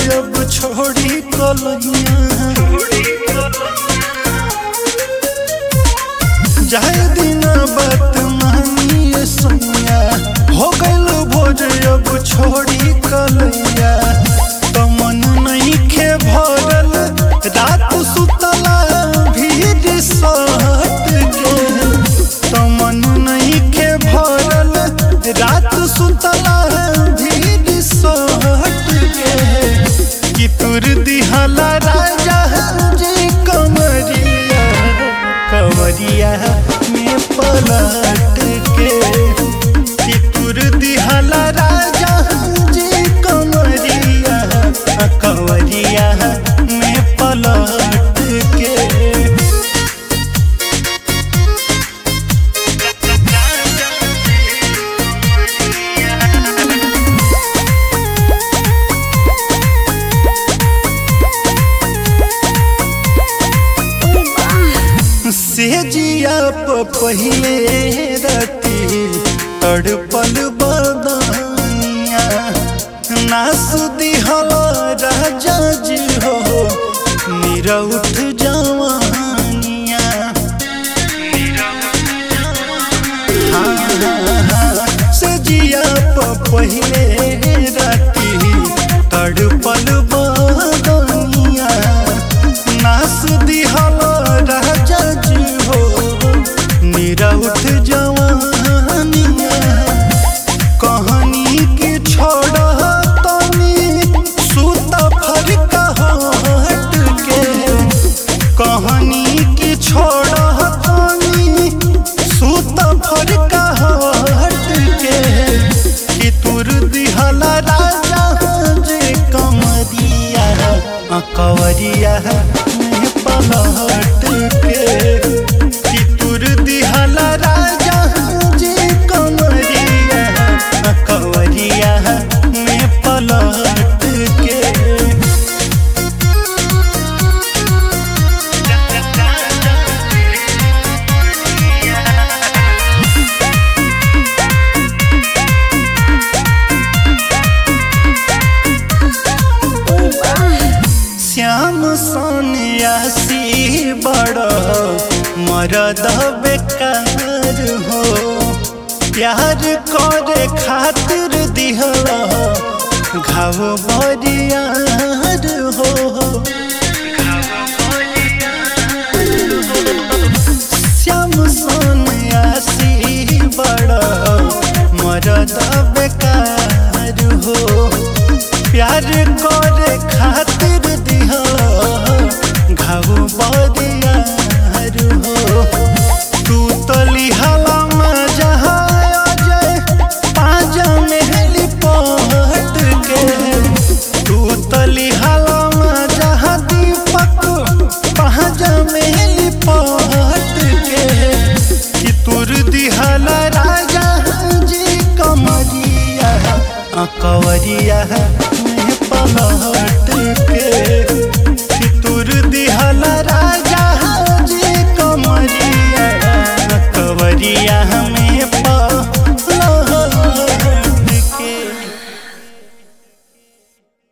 अब छोड़ी कलैया जाए दिन बात मानिए सैया हो गइल भोज अब छोड़ी कलैया तो मन नहीं खे भरल रात सुतला भीड़ सहट के तो मन नहीं खे भरल रात सुतला भीड़ सहट के कि तुर दिहला राजा जी कमरिया कमरिया में पलट के कि तुर दिहला राजा जी कमरिया कमरिया में पलट के सेजिया प पहिले रती तड़पल बदनिया नास दिहल राजा जी हो निरउठ जवानिया हाँ, हाँ, हाँ, सेजिया प पहिले रती तड़पल बदनिया नास दिहल राजा जी हो मेरा उठ जवानिया कहानी के छोड़ तनी सूत फरका हट के कहानी के छोड़ तनी सूत फरका हट के कि तुर दिहला राजा जे कमरिया कवरिया में पलट के कि तुर दिहला राजा जे कमरिया कवरिया में पलट के श्याम सोनियासी बड़ मरद बेकार हो प्यार करे खातिर दिहल घाव बरियार हो श्याम सोनियासी बड़ मरद बेकार हो प्यार करे खातिर